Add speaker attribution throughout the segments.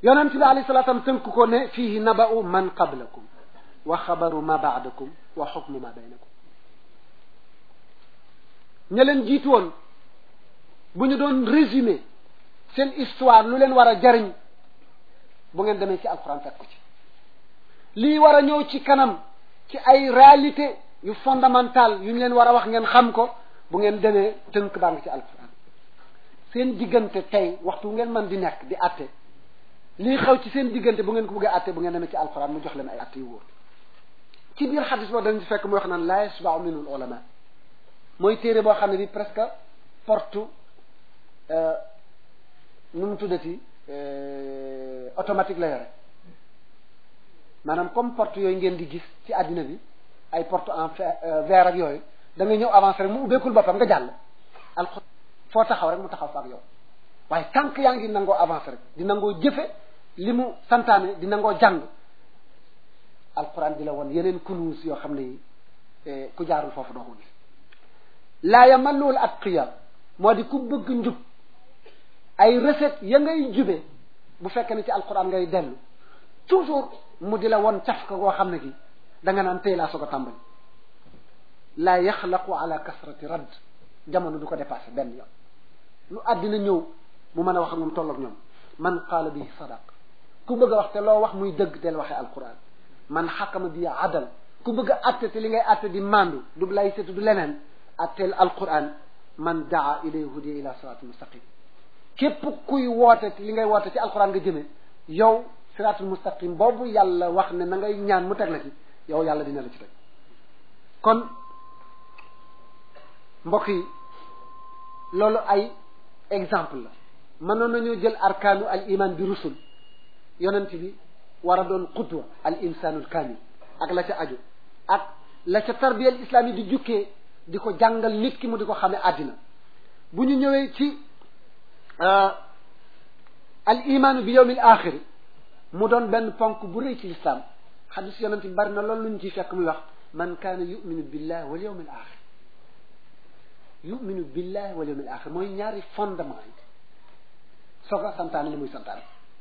Speaker 1: yonent bi alayhi salaatu salaam tënk ko ne fiihi naba'u man qablakum wa xabaru ma baadakum wa xukmu ma baynakum ña leen jiitu woon bu ñu doon résumé seen histoire lu leen war a jariñ bu ngeen demee ci alquran fekk ko ci lii war a ñëw ci kanam ci ay réalité yu fondamental yu ñu leen war a wax ngeen xam ko bu ngeen demee tënk baa ngi ci alquran seen diggante tey waxtu ngeen mën di nekk di atte lii xew ci seen diggante bu ngeen ko bëggee atte bu ngeen demee ci alquran mu jox leen ay atte yu wóor ci biir xadis boo dañ ci fekk muy wax naan la yasba'u minhu ulama mooy téere boo xam ne bi presque porte nu mu tuddati automatique la yore maanaam comme porte yooyu ngeen di gis ci àddina bi ay porte en verre ak yooyu da nga ñëw avancer rek mu ubbeekul boppam nga jàll alxu foo taxaw rek mu taxaw fa ak yow waaye tànk yaa ngi nangoo avancer rek di nangoo jëfe li mu santaane di nangoo jàng alquran di la woon yeneen kunuus yoo xam ne yi ku jaarul foofu doo ko gis laa yamalluwul atqiya moo di ku bëgg njub ay recette ya ngay jube bu fekkee ne ci alquran ngay dellu toujours mu di la won caf ka goo xam ne gi da nga naan tey laa soog a tàmbali laa yaxlaqu ala kasrati radd jamono du ko dépassé benn yoon lu àddina ñëw mu mën a wax ak moom tolloog ñoom man qaala bi sadaq ku bëgg a wax te loo wax muy dëgg del waxee alquran man xakama bi adal ku bëgg a atte te li ngay atte di mandu du lay setu du leneen atteel alquran man daa ilay hudiya ila siratul mustaqim képp kuy woote te li ngay woote ci alquran nga jëme yow siratul mustaqim boobu yàlla wax ne na ngay ñaan mu teg la ci yow yàlla dina la ci teg kon mbokk yi loolu ay exemple la mënoon nañoo jël arkaanu al iman bi rusul yonent bi war a doon xudwa al insanul kamil ak la ca aju ak la ca tarbiya al islam yi di jukkee di ko jàngal nit ki mu di ko xamee àddina bu ñu ñëwee ci al imaanu bi yawmil axiri mu doon benn ponk bu rëy ci lislaam xadis yonent bi bari na loolu lu ñu ciy fekk muy wax man kaana yuminu billah wal yawmil axir yuminu billah wal yawmil axir mooy ñaari fondement yi soo ko santaane li muy santaane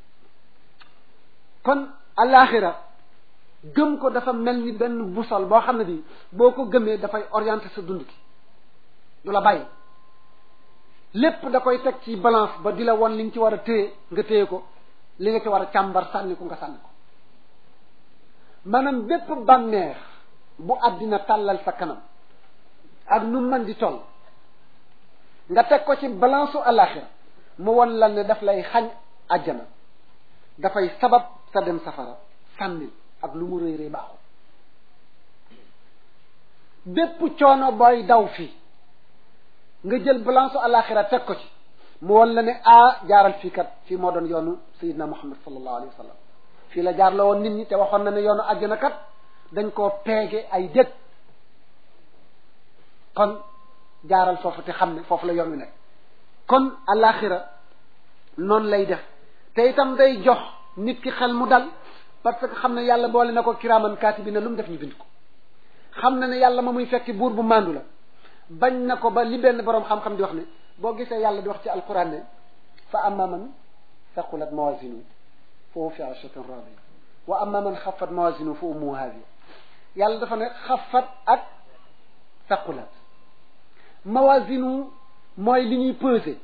Speaker 1: kon alaxira gëm ko dafa mel ni benn busol boo xam ne bi boo ko gëmee dafay orienté sa dund ki du la bàyyi lépp da koy teg ci balance ba di la won li nga ci war a téye nga téye ko li nga ci war a càmbar sànni ko nga sànni ko maanaam bépp bànneex bu àddina tàllal sa kanam ak nu mën di toll nga teg ko ci balance su alaxira mu won la ne daf lay xañ àjjana dafay sabab sa dem safara sànnil ak lu mu rëy rëy baaxul bépp coono booy daw fii nga jël balance alaxira teg ko ci mu won la ne ah jaaral fii kat fii moo doon yoonu sayidna muhammad sallallahu alayhi wa sallam fii la jaar la woon nit ñi te waxoon na ne yoonu àjjana kat dañ koo peege ay dëkk kon jaaral foofu te xam ne foofu la yoon wi nekk kon alaxira noonu lay def te itam day jox nit ki xel mu dal parce que xam ne yàlla boole na ko kiraaman kaatibiina lu mu def ñu bind ko xam na ne yàlla ma muy fekki buur bu màndu la bañ na ko ba li benn boroom xam-xam di wax ne boo gisee yàlla di wax ci alquran ne fa amma man thaqulat mawazinu fa huwa fi ayshatin radiya wa amma man xafat mawazinu fa ummuhu hawiya yàlla dafa ne xafat ak thaqulat mawazinu mooy li ñuy peser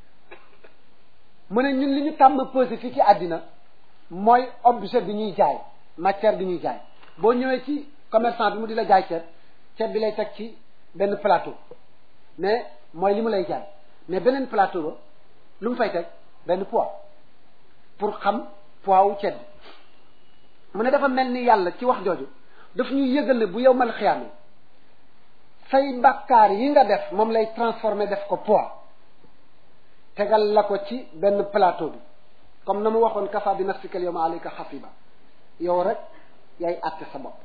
Speaker 1: mu ne ñun li ñu tàmm peser fii ci àddina mooy objet bi ñuy jaay matière bi ñuy jaay boo ñëwee ci commerçant bi mu di la jaay ceeb ceeb bi lay teg ci benn plateau mais mooy li mu lay jaay mais beneen plateau ba lu mu fay teg benn poids pour xam poids wu ceeb bi mu ne dafa mel ni yàlla ci wax jooju daf ñuy yëgal ne bu yow mal xiyaame say bàkkaar yi nga def moom lay transformer def ko poids tegal la ko ci benn plateau bi comme na mu waxoon kafa bi nafsika yawma alayka xasiba yow rek yaay àtte sa bopp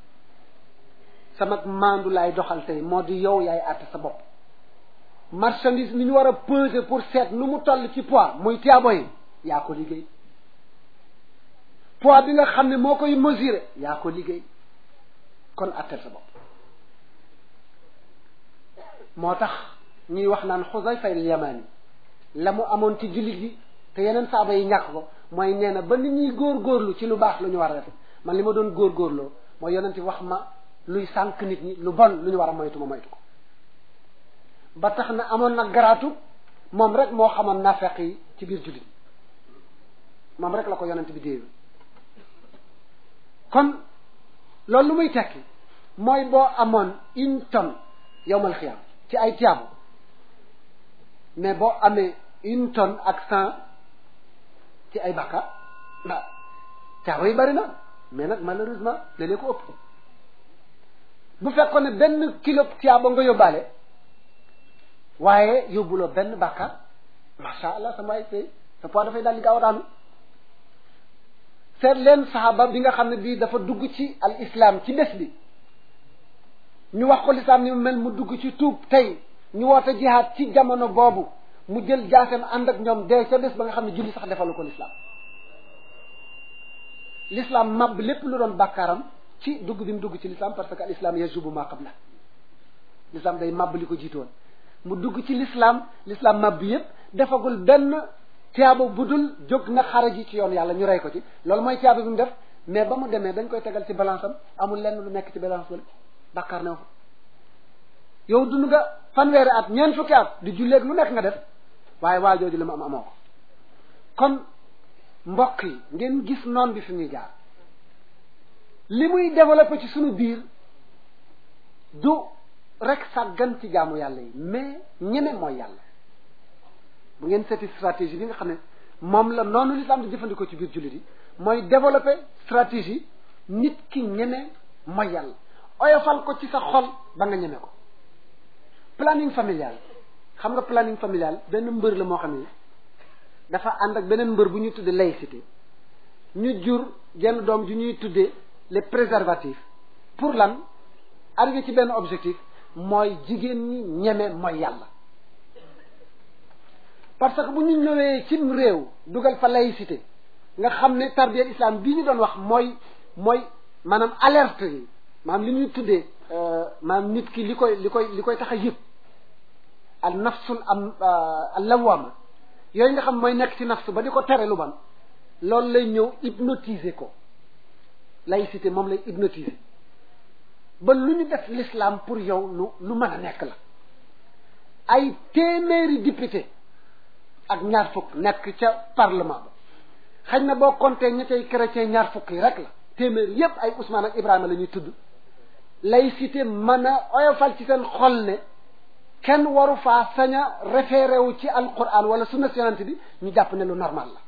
Speaker 1: sama maandu laay doxal tey moo di yow yaay àtte sa bopp marchandise mi ñu war a peser pour seet nu mu toll ci poids muy tiyaabo yi yaa ko liggéey poids bi nga xam ne moo koy mesurer yaa ko liggéey kon àtteel sa bopp moo tax ñuy wax naan Xuzayfa al-Yamani la mu amoon ci jullit yi te yeneen saaba yi ñàkk ko mooy nee na ba nit ñuy góorgóorlu ci lu baax lu ñu war a def man li ma doon góorgóorloo mooy yonent wax ma luy sànq nit ñi lu bon lu ñu war a moytu ma moytu ko ba tax na amoon na garaatu moom rek moo xamoon nafeq yi ci biir jullit moom rek la ko yonent bi déewu kon loolu lu muy tekki mooy boo amoon une tonne yowmal xiyam ci ay tiyaabu mais boo amee une tonne ak cent ci ay bàkkaar waaw tiyaaba yi bari na mais nag malheureusement léeg-léeg ko ëpp bu fekkoon ne benn kilo tiyaaba nga yóbbaale waaye yóbbuloo benn bàkkaar macha allah sama ay tey sa poids dafay daal di gaaw a daanu seet leen saxaaba bi nga xam ne bii dafa dugg ci al islam ci bés bi ñu wax ko lislaam ni mu mel mu dugg ci tuub tey ñu woote jihaad ci jamono boobu mu jël jaaseem ànd ak ñoom dee ca bés ba nga xam ne julli sax defalu ko lislaam lislaam màbb lépp lu doon bàkkaaram ci dugg bi mu dugg ci lislaam parce que al islam yajubu ma qabla lislaam day màbb li ko jiitoon mu dugg ci lislaam lislaam màbb yépp defagul benn tiyaaba bu dul jóg na xare ji ci yoon yàlla ñu rey ko ci loolu mooy tiyaaba bi mu def mais ba mu demee dañ koy tegal ci balance am amul lenn lu nekk ci balance wala bàkkaar new fa yow dund nga fanweeri at ñeent fukki at di julleeg lu nekk nga def waaye waa jooju la mu am amoo ko kon mbokk yi ngeen gis noon bi fi muy jaar li muy développé ci suñu biir du rek sàggan ci jaamu yàlla yi mais ñeme mooy yàlla bu ngeen seeti stratégie bi nga xam ne moom la noonu lislaam di jëfandikoo ci biir jullit yi mooy développé stratégie nit ki ñeme mooy yàlla oyofal ko ci sa xol ba nga ñeme ko planning familial xam nga planning familial benn mbër la moo xam ne dafa ànd ak beneen mbër bu ñuy tuddee laïcité ñu jur genn doom ju ñuy tuddee les préservatifs pour lan arrivé ci benn objectif mooy jigéen ñi ñeme mooy yàlla parce que bu ñu ñëwee cim réew dugal fa laïcité nga xam ne tarbiyat islam bii ñu doon wax mooy mooy maanaam alerte yi maanaam li ñuy tuddee maanaam nit ki li koy li koy li koy tax a yëg al nafsul am al lawama yooyu nga xam mooy nekk ci nafsu ba di ko tere lu ban loolu lay ñëw hypnotiser ko laïcité moom lay hypnotiser ba lu ñu def l'islam pour yow lu lu mën a nekk la ay téeméeri député ak ñaar fukk nekk ca parlement ba xañ na boo compté ña cay chrétien ñaar fukk yi rek la téeméeri yépp ay Ousmane ak Ibrahima la ñuy tudd laïcité mën a oyofal ci seen xol ne kenn waru faa sañ a référé wu ci alquran wala sunna yonent bi ñu jàpp ne lu normal la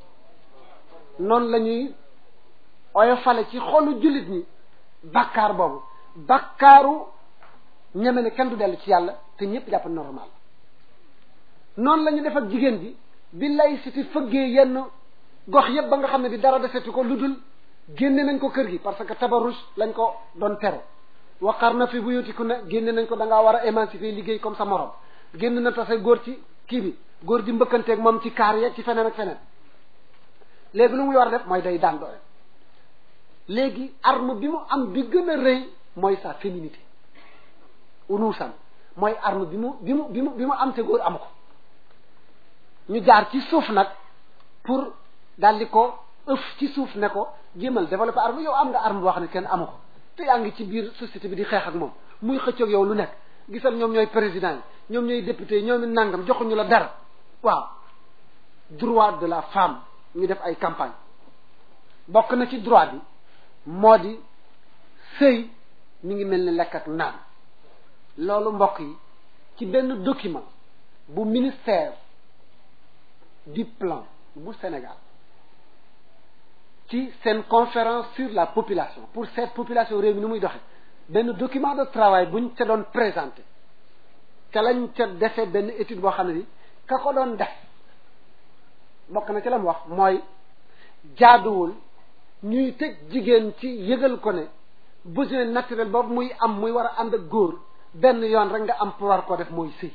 Speaker 1: noonu la ñuy oyofale ci xolu jullit ñi bàkkaar boobu bàkkaaru ñeme ne kenn du dellu ci yàlla te ñëpp jàpp ne normal noonu la ñu def ak jigéen ji bi laïcité fëggee yenn gox yëpp ba nga xam ne bi dara defetu ko lu dul génne nañ ko kër gi parce que tabarruj lañ ko doon tere waqar na fi buyutikunna génne nañ ko da ngaa war a émanciper liggéey comme sa morom génn na tase góor ci kii bi góor di mbëkkanteeg moom ci kaar yeeg ci feneen ak feneen léegi lu muy war a def mooy day daan doole léegi arme bi mu am bi gën a rëy mooy sa féminité unuusan mooy arme bi mu bi mu bi mu bi mu am te góor amu ko ñu jaar ci suuf nag pour daldi ko ëf ci suuf ne ko jéemal développer arme yow am nga arme boo xam ne kenn amu ko te yaa ngi ci biir société bi di xeex ak moom muy xëccoog yow lu nekk gisal ñoom ñooy président yi ñoom ñooy député yi ñoom nangam joxuñu la dara waaw droit de la femme ñu def ay campagne bokk na ci droit bi moo di sëy mi ngi mel ni lekk ak naan loolu mbokk yi ci benn document bu ministère du plan bu Sénégal ci seen conférence sur la population pour cette population réew mi ni muy doxe benn document de travail buñ ca doon présenté ca lañ ca defee benn étude boo xam ne bi ka ko doon def bokk na ci la mu wax mooy jaaduwul ñuy tëj jigéen ci yëgal ko ne besoin naturel boobu muy am muy war a ànd ak góor benn yoon rek nga am pour war koo def mooy sëy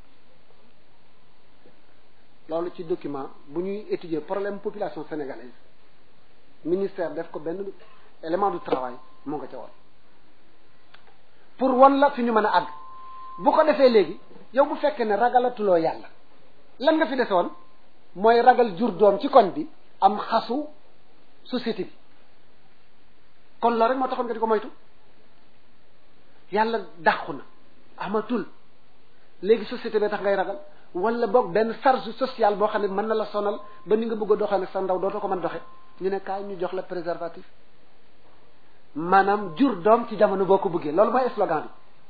Speaker 1: loolu ci document bu ñuy étudier problème population sénégalaise ministère def ko benn élément du travail moo nga ca woon pour wan la fi ñu mën a àgg bu ko defee léegi yow bu fekkee ne ragalatuloo yàlla lan nga fi desoon mooy ragal jur doom ci koñ bi am xasu société bi kon loolu rek moo taxoon nga di ko moytu yàlla dàqu na amatul léegi société bi tax ngay ragal wala boog benn charge sociale boo xam ne mën na la sonal ba ni nga bëgg a doxee nag sa ndaw dootoo ko mën doxe ñu ne kaay ñu jox la préservatif maanaam jur doom ci jamono boo ko bëggee loolu mooy slogan bi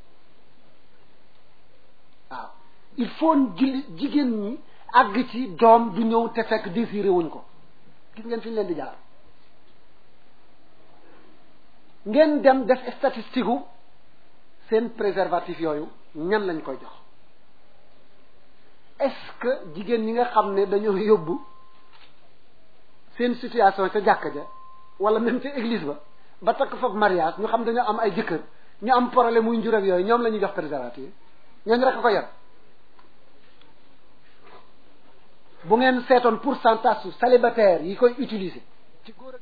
Speaker 1: waaw il faut ji jigéen ñi àgg ci doom du ñëw te fekk désiré wuñ ko gis ngeen fi ñu leen di jaar ngeen dem def statistique gu seen préservatif yooyu ñan lañ koy jox est-ce que jigéen ñi nga xam ne dañoo yóbbu seen situation ca jàkka ja wala même ca église ba ba takk foofu mariage ñu xam dañoo am ay jëkkër ñu am problème muy njur ak yooyu ñoom la ñuy jox préservatif ñooñu rek a ko yor bu ngeen seetoon pourcentage su célibataire yi koy utiliser ci góor ak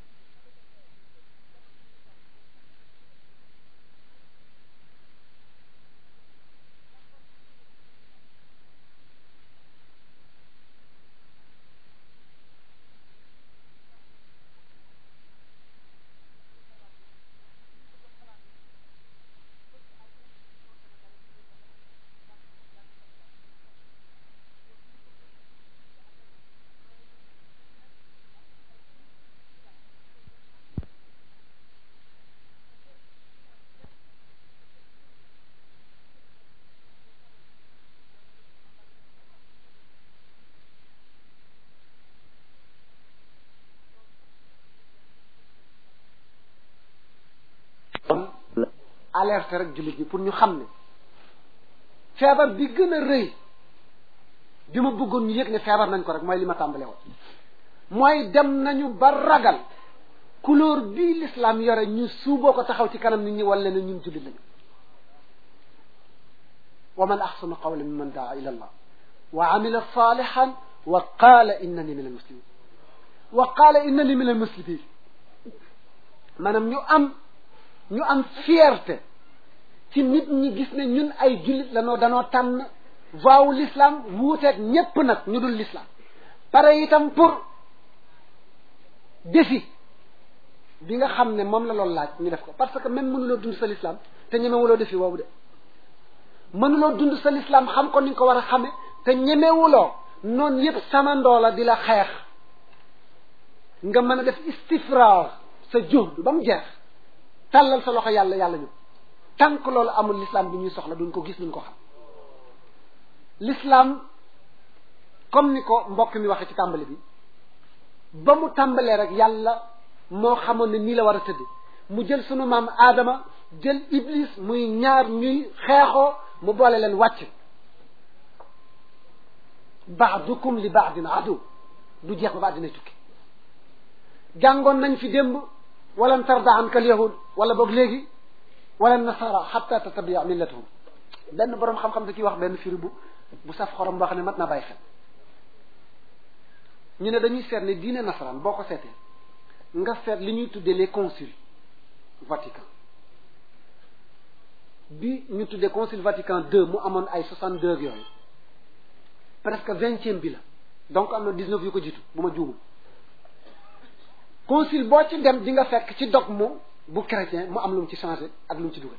Speaker 1: alerte rek jullit bi pour ñu xam ne feebar bi gën a rëy bi ma bëggoon ñu yëg ne feebar nañ ko rek mooy li ma tàmbale woon mooy dem nañu ba ragal couleur bii l'islam yore ñu suuboo ko taxaw ci kanam nit ñi wala ne ñun jullit lañu wa man axsanu qawlan mimman daa ila allah wa amila salihan wa qaala innani min almuslimin wa qaala innani min almuslimin maanaam ñu am ñu am fierté ci nit ñi gis ne ñun ay jullit lanoo danoo tànn voiwu l'islam wuuteeg ñépp nag ñu dul l'islam pare itam pour défi bi nga xam ne moom la loolu laaj ñu def ko parce que même mënuloo dund sa l'islam te ñemewuloo défi woowu de mënuloo dund sa l'islam xam ko ni nga ko war a xame te ñemewuloo noonu yépp samandoo la di la xeex nga mën a def istifraar sa juhd ba mu jeex tàllal sa loxo yàlla yàlla ñu tànk loolu amul l'islam bi ñuy soxla duñ ko gis duñ ko xam l'islam comme ni ko mbokk mi waxee ci tàmbali bi ba mu tàmbalee rek yàlla moo xamoon ne nii la war a tëdd mu jël sunu maam aadama jël iblis muy ñaar ñuy xeexoo mu boole leen wàcc baadukum li baadin adu du jeex ba ba dina tukki jàngoon nañ fi démb walan tarda anka al yahud wala boog léegi wala nasara xatta tatabia millatuhum benn boroom xam-xam da ciy wax benn firi bu bu saf xorom boo xam ne mat na bàyyi xel ñu ne dañuy seet ne diine nasaraan boo ko seetee nga seet li ñuy tuddee les conciles Vatican bi ñu tuddee concile Vatican deux mu amoon ay soixante deux yooyu presque vingtième bi la donc am na dix-neuf yu ko jiitu bu ma juumul concile boo ci dem di nga fekk ci dogme bu chrétien mu am lu mu ci changé ak lu mu ci dugal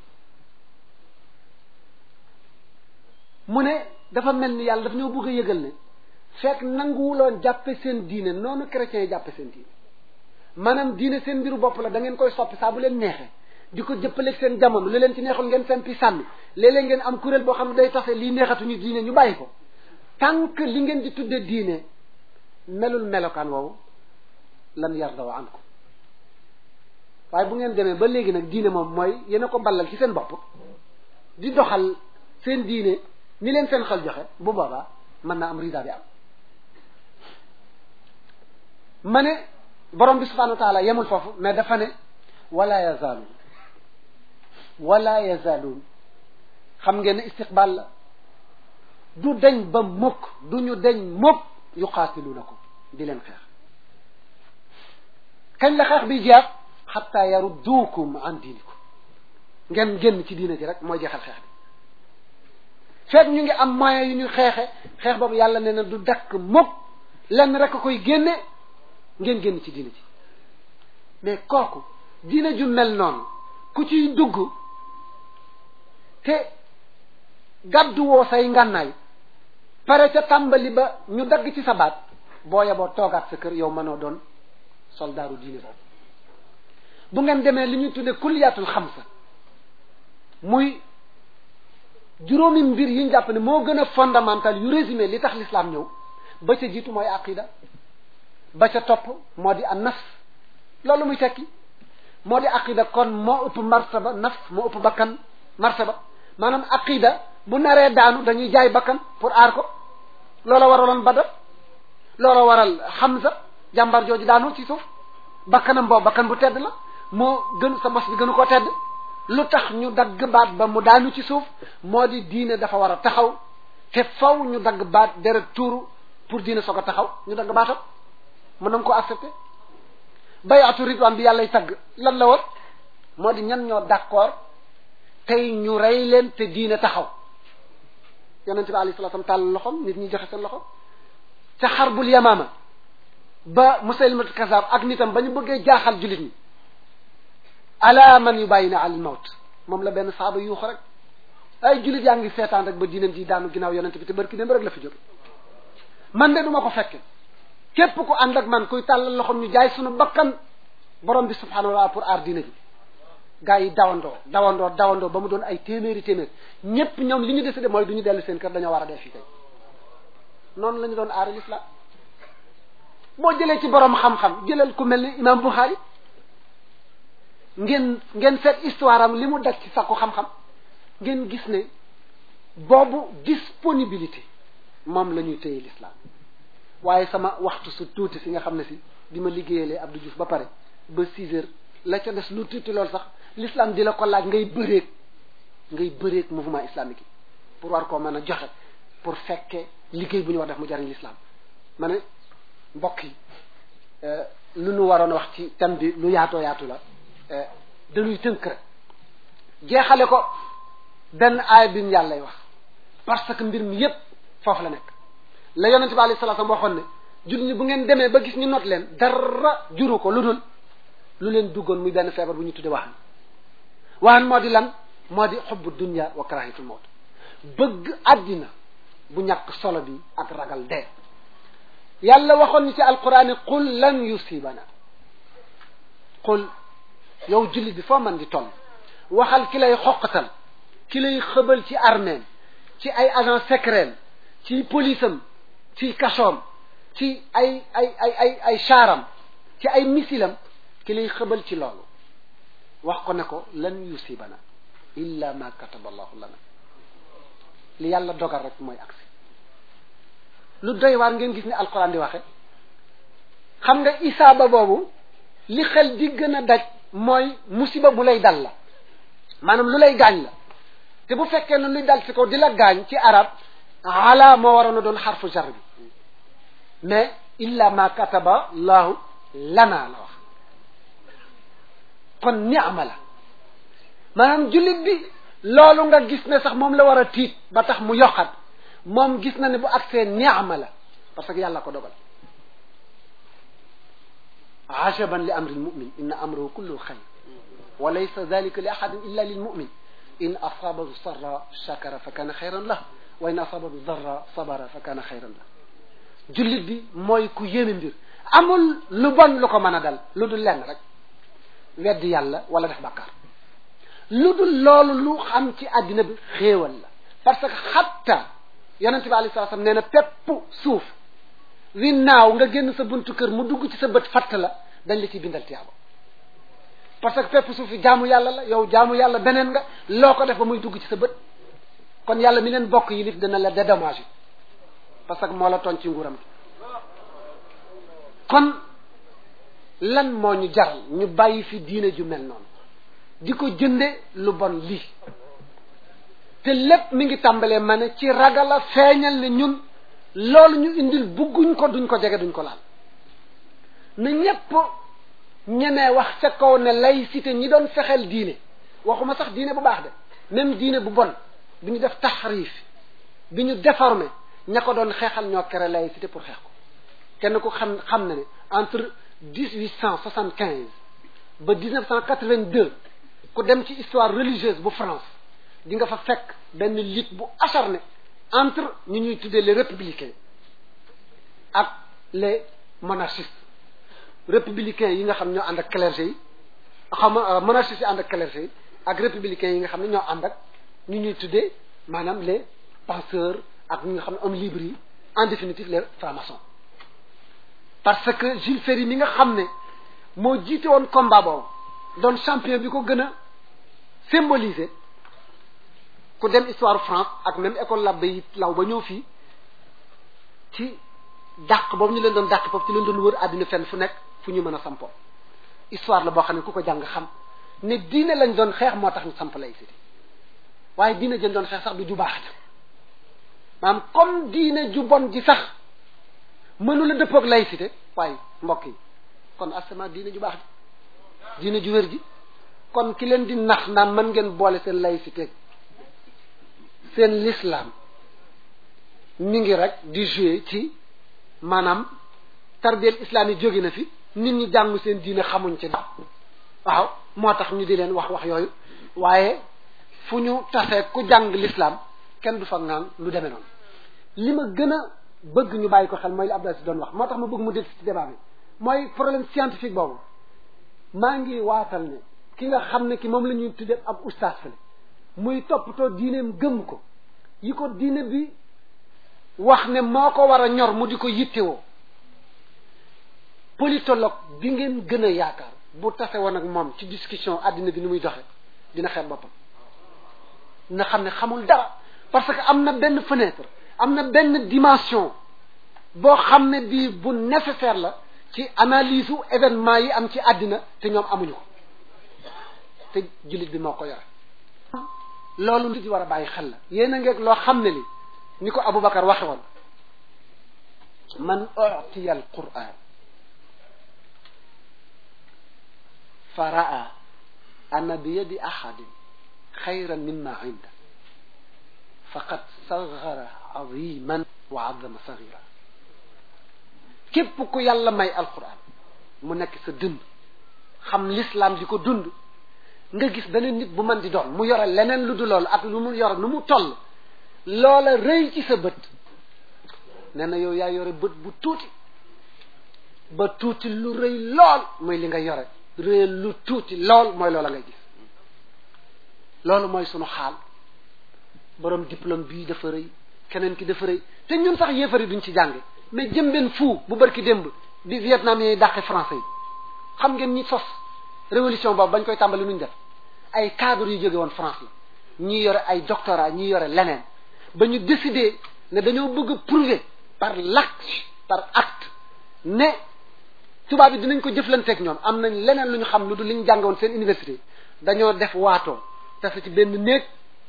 Speaker 1: mu ne dafa mel ni yàlla dafa ñoo bëgg a yëgal ne fekk nanguwuloon jàppe seen diine noonu chrétiens yi jàppe seen diine maanaam diine seen mbiru bopp la da ngeen koy soppi saa bu leen neexee di ko jëppaleeg seen jamono li leen ci neexul ngeen seen pi sànni léeg-léeg ngeen am kuréel boo xam ne day taxe lii neexatuñu diine ñu bàyyi ko tant que li ngeen di tudde diine melul melokaan woowu lan yarda wa ankum waaye bu ngeen demee ba léegi nag diine moom mooy yéen a ko mballal ci seen bopp di doxal seen diine ni leen seen xel joxe bu boobaa mën naa am rida bi am ma ne borom bi subhanahu wa taala yemul foofu mais dafa ne wala yazaaluun wala yazaaluun xam ngeen ne istiqbal la du deñ ba mukk du ñu deñ mukk yuqaatiluunakum di leen xeex kañ la xeex bi jeex xatta yarudduukum an diinikum ngeen génn ci diina ji rek mooy jeexal xeex bi fekk ñu ngi am moyen yu ñu xeexe xeex boobu yàlla nee na du dakk mukk lenn rek a koy génne ngeen génn ci diine ji mais kooku diine ju mel noonu ku ciy dugg te gàddu woo say ngànnaay pare ca tàmbali ba ñu dagg ci sa baat boo yeboo toogaat sa kër yow mënoo doon soldaaru diine boobu bu ngeen demee li ñuy tudde kulliyaatul xamsa muy juróomi mbir yi ñu jàpp ne moo gën a fondamental yu résumé li tax l'islam ñëw ba ca jiitu mooy aqida ba ca topp moo di an nafs loolu muy tekki moo di aqida kon moo ëpp martaba nafs moo ëpp bakkan martaba maanaam aqida bu naree daanu dañuy jaay bakkan pour aar ko loola waraloon Badar loola waral Hamza jàmbar jooju daanu ci suuf bakkanam boobu bakkan bu tedd la moo gën sa mos bi gënu koo tedd lu tax ñu dagg baat ba mu daanu ci suuf moo di diine dafa war a taxaw te faw ñu dagg baat deret tuuru pour diine soog a taxaw ñu dagg baatam mën nañ ko accepté bayatu ridwaan bi yàllay tagg lan la woon moo di ñan ñoo d'accord tey ñu rey leen te diine taxaw yonent bi alayhi salaam tàll loxom nit ñi joxe seen loxo ca xarbul yamaama ba musaylimatul kazaab ak nitam ba ñu bëggee jaaxal jullit ñi ala man yu bàyyi na al mawt moom la benn saaba yuuxu rek ay jullit yaa ngi seetaan rek ba diinam ji daanu ginnaaw yonent bi te barki dem rek la fi jóge man de duma ko fekke képp ku ànd ak man kuy tàllal loxom ñu jaay sunu bakkan borom bi subhanahu wa taala pour aar diina ji gaa yi dawandoo dawandoo dawandoo ba mu doon ay téeméeri téeméer ñépp ñoom li ñu décidé mooy du ñu dellu seen kër dañoo war a dee fii tey noonu la ñu doon aar l'islam boo jëlee ci borom xam-xam jëlal ku mel ni imam Bukhari ngeen ngeen seet histoire am li mu daj ci sakku xam-xam ngeen gis ne boobu disponibilité moom la ñuy téye l'islam waaye sama waxtu su tuuti si nga xam ne si bi ma liggéeyalee Abdou Diouf ba pare ba six heures la ca des lu tuuti loolu sax l'islam di la ko laaj ngay bëreeg ngay bëreeg mouvement islamique yi pour war koo mën a joxe pour fekkee liggéey bu ñu war def mu jariñ l'islam ma ne mbokk yi lu nu waroon a wax ci thème bi lu yaatoo yaatu la dañuy tënk rek jeexale ko benn aaya bi mu yàllay wax parce que mbir mi yépp foofu la nekk la yonente bi alayhi salaam waxoon ne jullit ñi bu ngeen demee ba gis ñu not leen dara juru ko lu dul lu leen duggoon muy benn feebar bu ñu tudde waxan waxan moo di lan moo di xubbu dunya wa karahitul mawt bëgg àddina bu ñàkk solo bi ak ragal dee yàlla waxoon ni ci alquran yi qul lan yusibana qul yow jullit bi foo man di toll waxal ki lay xoqatal ki lay xëbal ci armée ci ay agent secret ci police am ci kasoom ci ay ay ay ay ay chaaram ci ay misilam ki lay xëbal ci loolu wax ko ne ko lan yusibana illa ma kataba allahu lana li yàlla dogal rek mooy agsi lu doy waar ngeen gis ni alquran di waxe xam nga isaaba boobu li xel di gën a daj mooy musiba bu lay dal la maanaam lu lay gaañ la te bu fekkee ne luy dal ci kaw di la gaañ ci arab ala moo waroon a doon xarfu jar bi mais illa ma kataba laahu lana la wax kon ni'ma la maanaam jullit bi loolu nga gis ne sax moom la war a tiit ba tax mu yokkat moom gis na ne bu agsee ni'ma la parce que yàlla ko dogal ajaban li amri lmumin inna amrahu kullu xayr wa laysa dalika li ahadin illa lilmumin in asabahu sarra shakara fa kana xayran lah wa in asabahu darra sabara fa kana xayran lah jullit bi mooy ku yéeme mbir amul lu bon lu ko mën a dal lu dul lenn rek weddi yàlla wala def bàkkaar lu dul loolu lu xam ci àddina bi xéewal la parce que xatta yonente bi alayhi salaam nee na pepp suuf wi naaw nga génn sa buntu kër mu dugg ci sa bët fatt la dañ la ciy bindal tiyaaba parce que pepp suuf yi jaamu yàlla la yow jaamu yàlla beneen nga loo ko def ba muy dugg ci sa bët kon yàlla mi leen bokk yi lif dana la dédommagé parce que moo la toon ci nguuram gi kon lan moo ñu jaral ñu bàyyi fi diine ju mel noonu di ko jënde lu bon lii te lépp mi ngi tàmbalee ma ne ci ragal a feeñal ne ñun loolu ñu indil bugguñ ko duñ ko jege duñ ko laal na ñépp ñemee wax ca kaw ne laïcité ñi doon fexeel diine waxuma sax diine bu baax de même diine bu bon bi ñu def taxrif bi ñu déformé ña ko doon xeexal ñoo kere laïcité pour xeex ko kenn ku xam xam na ne entre 1875 ba 1982 ku dem ci histoire religieuse bu France di nga fa fekk benn lutte bu acharné entre ñu ñuy tuddee les républicains ak les monarchistes républicains yi nga xam ñoo ànd ak clergé yi xam nga monarchistes yi ànd ak clergé yi ak républicains yi nga xam ne ñoo ànd ak ñu ñuy tuddee maanaam les penseurs ak ñi nga xam ne hommes libres yi en définitive les francs-maçons parce que Jules Ferry mi nga xam ne moo jiite woon combat boobu doon champion bi ko gën a symboliser ku dem histoire France ak même école labbe yi law ba ñëw fii ci dàq boobu ñu leen doon dàq foofu ci leen doon wër àddina fenn fu nekk fu ñu mën a sampoo histoire la boo xam ne ku ko jàng xam ne diine lañ doon xeex moo tax ñu samp laïcité waaye diine jën doon xeex sax du ju baax maanaam comme diine ju bon ji sax mënula dëppoog laïcité waaye mbokk yi kon asama diine ju baax ji diine ju wér ji kon ki leen di nax naan mën ngeen boole seen laïcité seen l'islam mi ngi rek di jouer ci maanaam tarbiyel islam yi jóge na fi nit ñi jàng seen diine xamuñ ci dara waaw moo tax ñu di leen wax wax yooyu waaye fu ñu tasee ku jàng l'islam kenn du fa ngaan lu demee noonu li ma gën a bëgg ñu bàyyi ko xel mooy li Abdoulaye si doon wax moo tax ma bëgg mu dégg ci débat bi mooy problème scientifique boobu maa ngi waatal ne ki nga xam ne ki moom la ñuy tuddee ab ustaas fële muy toppatoo diineem gëm ko yi ko diine bi wax ne moo ko war a ñor mu di ko yittewoo politologue bi ngeen gën a yaakaar bu tase woon ak moom ci discussion àddina bi ni muy doxe dina xeeb boppam na xam ne xamul dara parce que am na benn fenêtre am na benn dimension boo xam ne bii bu nécessaire la ci analyse u événement yi am ci àddina te ñoom amuñu ko te jullit bi moo ko yore loolu nit yi war a bàyyi xel la yéen a ngeeg loo xam ne li ni ko Aboubacar waxe woon man utiya al quran fa raa anna bi yadi ahadin xayran mimma inda faqad saghara aziman wa azama saghira képp ku yàlla may alquran mu nekk sa dund xam l'islam di ko dund nga gis beneen nit bu man di doon mu yore leneen lu du loolu ak lu mu yore nu mu toll loola rëy ci sa bët nee na yow yaa yore bët bu tuuti ba tuuti lu rëy lool mooy li nga yore rëy lu tuuti lool mooy loola ngay gis loolu mooy sunu xaal borom diplôme bii dafa rëy keneen ki dafa rëy te ñun sax yéefari duñ ci jànge mais jëmbeen fuu bu barki démb bi Vietnam yi dàqe français yi xam ngeen ñi sos révolution boobu bañ koy tàmbali nuñ def ay cadre yu jóge woon France la ñi yore ay doctorat ñi yore leneen ba ñu décider ne dañoo bëgg a prouver par l'acte par acte ne tubaab yi dinañ ko jëflanteeg ñoom am nañ leneen lu ñu xam lu dul li ñu jàngoon seen université dañoo def waatoo tase ci benn néeg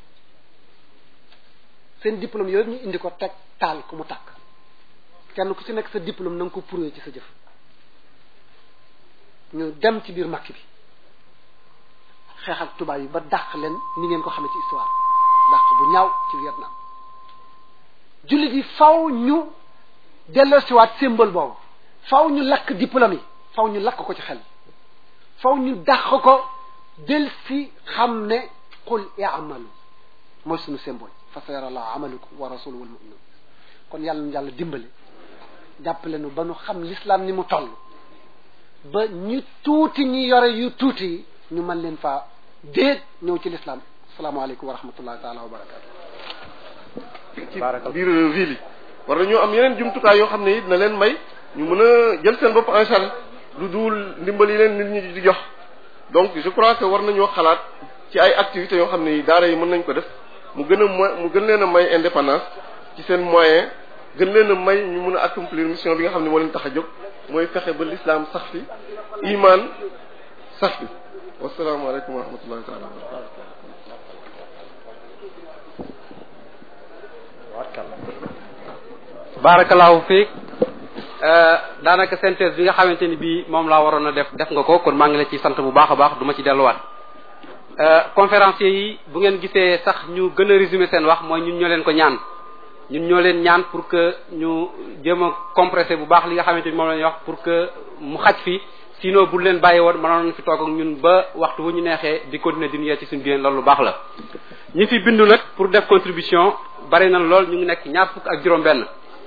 Speaker 1: seen diplôme yooyu ñu indi ko teg taal ku mu tàkk kenn ku ci nekk sa diplôme na nga ko prouver ci sa jëf ñu dem ci biir makk bi xeex ak tubaab yi ba dàq leen ni ngeen ko xamee ci histoire dàq bu ñaaw ci Vietnam jullit yi faw ñu delloosiwaat symbole boobu faw ñu lakk diplôme yi faw ñu lakk ko ci xel faw ñu dàq ko del si xam ne qul i'malu mooy suñu symbole fa sayara allahu amalukum wa rasuluhu wal mu'minun kon yàlla nu yàlla dimbali jàppale nu ba nu xam l'islam ni mu toll ba ñu tuuti ñi yore yu tuuti yi ñu mën leen faa déet ñëw ci l'islam asalaamaaleykum wa rahmatullahi taala wa barakatu
Speaker 2: ci biir ville yi war nañoo am yeneen jumtukaay yoo xam ne it na leen may ñu mën a jël seen bopp en charge lu duul ndimbal yi leen nit ñi di jox donc je crois que war nañoo xalaat ci ay activités yoo xam ne yi daara yi mën nañ ko def mu gën a mo mu gën leen a may indépendance ci seen moyen gën leen a may ñu mën a accomplir mission bi nga xam ne moo leen tax a jóg mooy fexe ba l'islam sax fi iman sax fi wasalaamaaleykum wa rahmatullahi taala wa barakatu
Speaker 3: barakallahu fiik daanaka synthèse bi nga xamante ni bii moom laa waroon a def def nga ko kon maa ngi la ci sant bu baax a baax du ma ci delluwaat conférenciers yi bu ngeen gisee sax ñu gën a résumer seen wax mooy ñun ñoo leen ko ñaan ñun ñoo leen ñaan pour que ñu jéem a compressé bu baax li nga xamante ni moom la ñuy wax pour que mu xaj fi sinon bu leen bàyyi woon mënoon nañ fi toog ak ñun ba waxtu wu ñu neexee di continuer di ñu ci suñu biir loolu lu baax la. ñi fi bindu nag pour def contribution bari na lool ñu ngi nekk ñaar fukk ak juróom-benn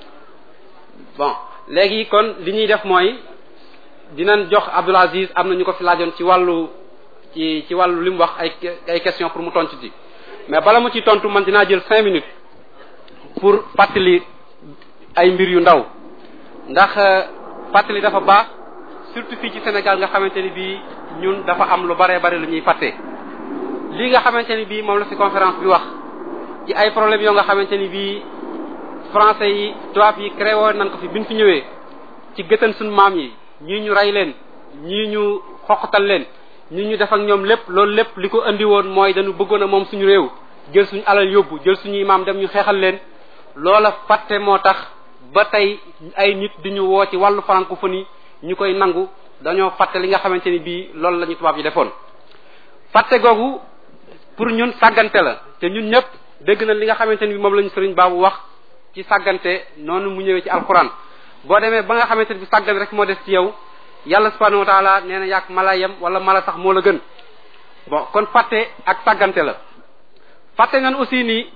Speaker 3: bon léegi kon li ñuy def mooy dinañ jox Abdoul Aziz am na ñu ko fi laajoon ci wàllu ci ci wàllu li mu wax ay ay question pour mu tontu ci mais bala mu ci tontu man dinaa jël cinq minutes pour fàttali ay mbir yu ndaw ndax fàttali dafa baax surtout fii ci Sénégal nga xamante ni bii ñun dafa am lu bare bare lu ñuy fàtte lii nga xamante ni bii moom la ci conférence bi wax ci ay problèmes yoo nga xamante ni bii français yi tubaab yi créé woon nañ ko fi biñ fi ñëwee ci gëtan suñu maam yi ñii ñu rey leen ñii ñu xoqatal leen ñii ñu def ak ñoom lépp loolu lépp li ko andi woon mooy dañu bëggoon a moom suñu réew jël suñu alal yóbbu jël suñuy maam dem ñu xeexal leen loola fàtte moo tax ba tey ay nit di ñu woo ci wàllu francophonie ñu koy nangu dañoo fàtte li nga xamante ni bii loolu la ñu tubaab yi defoon fàtte googu pour ñun sàggante la te ñun ñëpp dégg na li nga xamante ni bi moom la ñu sëriñ baabu wax ci sàggante noonu mu ñëwee ci alxuraan boo demee ba nga xamante ni bi sàggan rek moo des ci yow yàlla subhanahu wa taala nee na yàq mala yem wala mala sax moo la gën bon kon fàtte ak sàggante la fàtte nañ aussi ni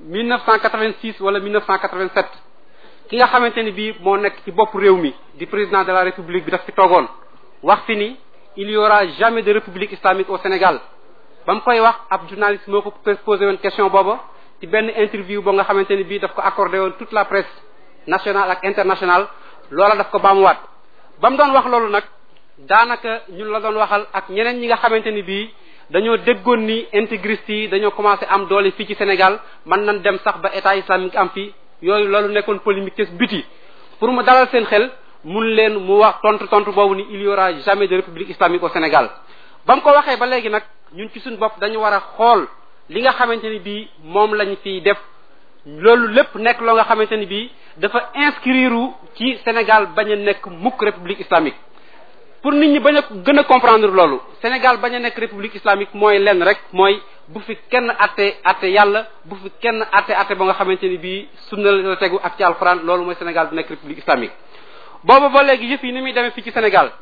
Speaker 3: 1986 wala 1987 ki nga xamante ni bii moo nekk ci bopp réew mi di président de la république bi daf fi toogoon wax fi ni il y aura jamais de république islamique au Sénégal ba mu koy wax ab journaliste moo ko posé woon question booba ci benn interview boo nga xamante ni bii daf ko accordé woon toute la presse nationale ak internationale loola daf ko baamuwaat ba mu doon wax loolu nag daanaka ñun la doon waxal ak ñeneen ñi nga xamante ni bii dañoo déggoon ni intégriste yi dañoo commencé am doole fii ci Sénégal mën nañ dem sax ba état islamique am fii yooyu loolu nekkoon polémique ci biti pour mu dalal seen xel mun leen mu wax tontu tontu boobu ni il y aura jamais de république islamique au Sénégal ba mu ko waxee ba léegi nag ñun ci suñu bopp dañu war a xool li nga xamante ni bii moom lañ fiy def loolu lépp nekk loo nga xamante ni bii dafa inscrire ci Sénégal bañ a nekk mukk république islamique pour nit ñi bañ a gën a comprendre loolu Sénégal bañ a nekk république islamique mooy lenn rek mooy bu fi kenn atte atte yàlla bu fi kenn atte atte ba nga xamante ni bii sunna la tegu ak ci alxuraan loolu mooy Sénégal bu nekk république islamique boobu ba léegi yëf yi ni muy demee fii ci Sénégal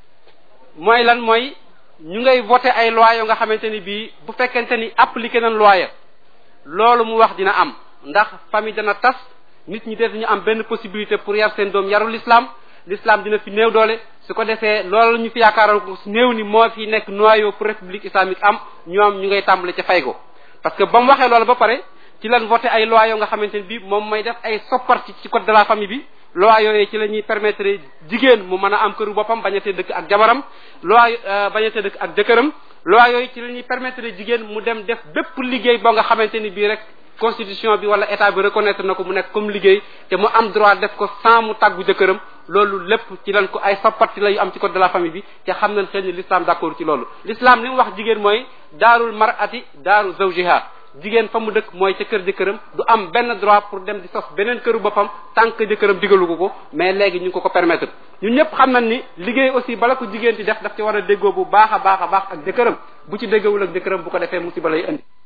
Speaker 3: mooy lan mooy ñu ngay voté ay loi yoo nga xamante ni bii bu fekkente ni appliqué nañ loi ya loolu mu wax dina am ndax famille dana tas nit ñi def ñu am benn possibilité pour yar seen doom yarul l'islam l'islam dina fi néew doole su ko defee loolu ñu fi yaakaaroon ko néew ni moo fi nekk noyau pour république islamique am ñoom ñu ngay tàmbale ca fay ko parce que ba mu waxee loolu ba pare ci lan voté ay loi yoo nga xamante ni bii moom may def ay sopparti ci code de la famille bi loi yooyu ci la ñuy permettre jigéen mu mën a am këru boppam bañatee dëkk ak jabaram loi bañatee dëkk ak jëkkëram loi yooyu ci la ñuy permettre jigéen mu dem def bépp liggéey boo nga xamante ni bii rek constitution bi wala état bi reconnaître na ko mu nekk comme liggéey te mu am droit def ko sans mu tàggu jëkkëram loolu lépp ci lan ko ay soppati la yu am ci code de la famille bi te xam nañ xëy ni l'islam d'accord ci loolu l'islam li mu wax jigéen mooy daarul mar'ati daaru zawjiha jigéen fa mu dëkk mooy ca kër jëkkëram du am benn droit pour dem di sos beneen këru boppam tant que jëkkëram digalu ko ko mais léegi ñu ngi ko ko permettre ñun ñëpp xam nañ ni liggéey aussi bala ko jigéen di def daf ci war a déggoo bu baax a baax a baax ak jëkkëram bu ci déggawul ak jëkkëram bu ko defee musiba lay indi